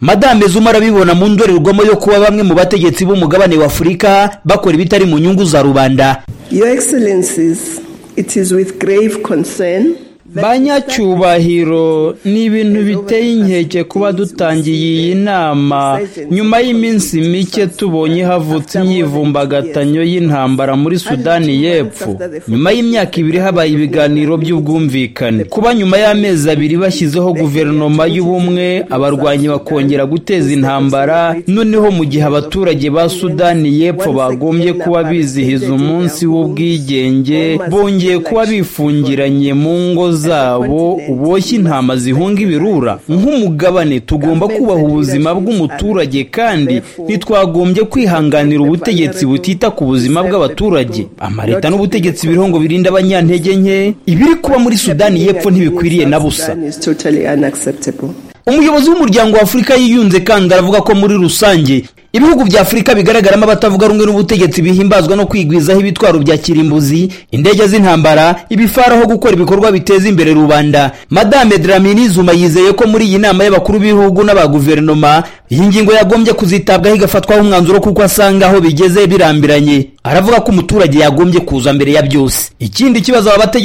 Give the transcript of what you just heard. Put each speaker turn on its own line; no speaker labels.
madame zuma arabibona mu ndorerwamo yo kuba bamwe mu bategetsi b'umugabane w'afurika bakora ibitari mu nyungu za rubanda
Your Excellencies, it is with grave concern.
banyacyubahiro ni ibintu biteye inkeke kuba dutangiye iyi nama nyuma y'iminsi mike tubonye havutse imyivumbagatanyo y'intambara muri sudani y'epfo nyuma y'imyaka ibiri habaye ibiganiro by'ubwumvikane kuba nyuma y'amezi abiri bashyizeho guverinoma y'ubumwe abarwanyi bakongera guteza intambara noneho mu gihe abaturage ba sudani y'epfo bagombye kuba bizihiza umunsi w'ubwigenge bongeye kuba bifungiranye mu ngo zabo uboshye intama zihunga ibirura nk'umugabane tugomba kubaha ubuzima bw'umuturage kandi ntitwagombye kwihanganira ubutegetsi butita ku buzima bw'abaturage amaleta n'ubutegetsi biriho ngo birinde abanyantege nke ibiri kuba muri sudani y'epfo ntibikwiriye na busa
Sudan is totally unacceptable.
umuyobozi w'umuryango w'afurika yiyunze kandi aravuga ko muri rusange ibihugu bya afurika bigaragaramo abatavuga rumwe n'ubutegetsi bihimbazwa no kwigwizaho ibitwaro bya kirimbuzi indege z'intambara ibifaraho gukora ibikorwa biteza imbere rubanda madame dramini zuma yizeye ko muri iyi nama y'abakuru b'ibihugu n'aba guverinoma iyi ngingo yagombye kuzitabwaho igafatwaho umwanzuro kuko asanga aho bigeze birambiranye aravuga ko umuturage yagombye kuza mbere ya byose ikindi kibazo aba bategetsi